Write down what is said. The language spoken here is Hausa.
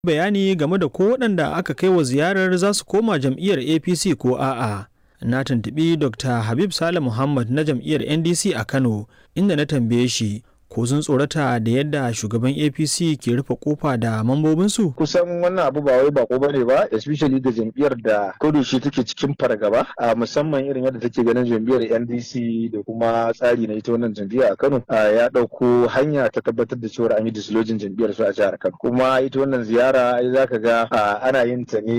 bayani game da ko waɗanda aka kai wa ziyarar za su koma jam'iyyar apc ko a'a na tuntuɓi dr habib sale muhammad na jam'iyyar ndc a kano inda na tambaye shi ko sun tsorata da yadda shugaban apc ke rufe kofa da mambobinsu kusan wannan abu ba wai bako bane ba especially ga jam'iyyar da kodashi take cikin fargaba a musamman irin yadda take ganin jam'iyyar ndc da kuma tsari na ita wannan jam'iyya a kano ya ɗauko hanya ta tabbatar da cewa an yi dislojin jam'iyyar su a jihar kano kuma ita wannan ziyara ai zaka ga ana yin ta ne